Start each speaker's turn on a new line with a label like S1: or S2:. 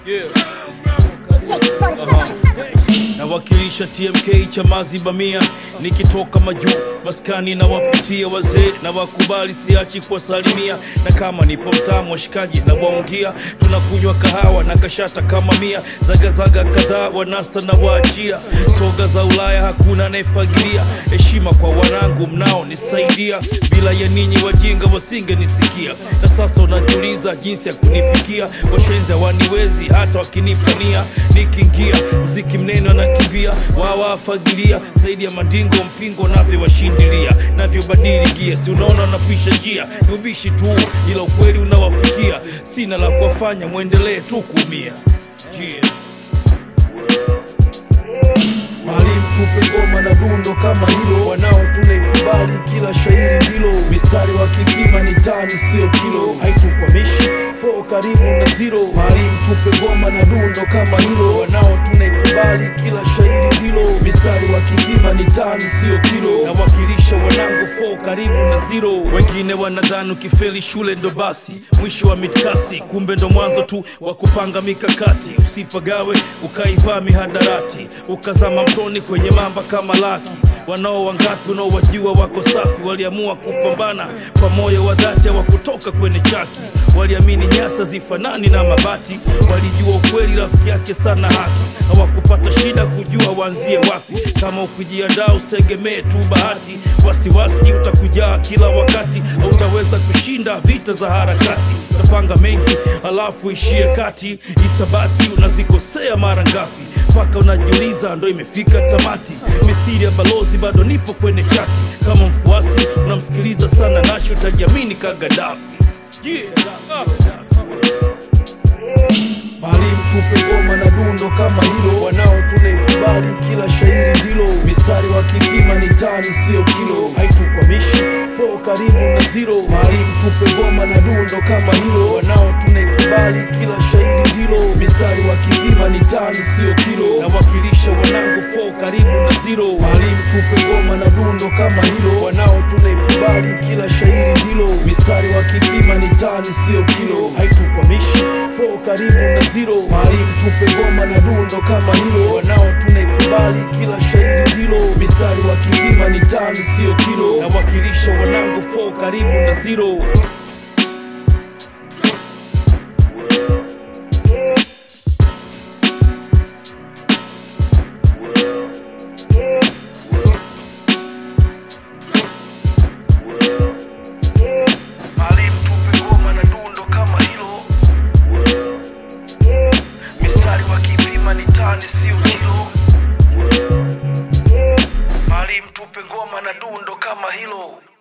S1: nawakilisha TMK Chamazi Bamia, nikitoka majuu maskani na wapitia wazee na wakubali, siachi kuwasalimia, na kama nipo mtamu washikaji na waungia, tunakunywa kahawa na kashata kama mia, zagazaga kadhaa wanasta na waachia, soga za Ulaya hakuna anayefagilia, heshima kwa wanangu mnao nisaidia, bila ya ninyi wajinga wasingenisikia, na sasa unajiuliza jinsi ya kunifikia, washenzi hawaniwezi hata wakinipania, nikiingia mziki mnene wanakimbia, wawafagilia zaidi ya mandingo mpingo navyowashindilia, navyobadili gia, si unaona wanapisha njia, ni ubishi tu, ila ukweli unawafikia, sina la kuwafanya, mwendelee tu kuumia yeah. Mwalimu tupe ngoma na dundo kama hilo, wanao tunaikubali kila shairi ndilo, mistari wa kipima ni tani sio kilo, haitukwamishi fo karibu na zero. Mwalimu tupe ngoma na dundo kama hilo, wanao tunaikubali kila shairi ndilo, mistari wa kipima ni tani sio kilo, nawakilisha wanangu fo karibu na zero. Wengine wanadhani ukifeli shule ndo basi mwisho wa mitkasi, kumbe ndo mwanzo tu wa kupanga mikakati. Usipagawe ukaivaa mihadarati, ukazama mtoni kwenye mamba kama laki. Wanao wangapi unaowajua wako safi, waliamua kupambana kwa moyo wa dhati, wa kutoka kwenye chaki. Waliamini nyasa zifanani na mabati, walijua ukweli rafiki yake sana haki. Hawakupata shida kujua waanzie wapi. Kama ukijiandaa usitegemee tu bahati, wasiwasi utakujaa kila wakati, hautaweza kushinda vita za harakati. Utapanga mengi alafu ishie kati, isabati unazikosea mara ngapi mpaka unajiuliza ndo imefika tamati. Mithili ya balozi bado nipo kwenye chati, kama mfuasi unamsikiliza sana Nashi utajiamini ka Gaddafi. Yeah. Ah. Mwalimu tupe ngoma na dundo kama hilo, wanao tunaikubali kila shairi ndilo, mistari wa kipima ni tani sio kilo, haitukwamishi fo karibu na zero. Mwalimu tupe ngoma na dundo kama hilo, wanao tunaikubali kila shairi ndilo, mistari wa kipima ni tani sio kilo, nawakilisha wanangu fo karibu na zero. Mwalimu tupe ngoma na dundo kama hilo, wanao tunaikubali kila shairi ndilo, mistari wa kipima ni tani sio kilo, haitukwamishi fo karibu na zero. Mwalimu tupe ngoma na dundo kama hilo, wanao tunaikubali kila shairi ndilo, mistari wa kipima ni tani sio kilo, nawakilisha wanangu fo karibu na zero. Mwalimu tupe ngoma na dundo kama hilo, mistari wa kipima ni tani sio kilo. Mwalimu tupe ngoma na dundo kama hilo.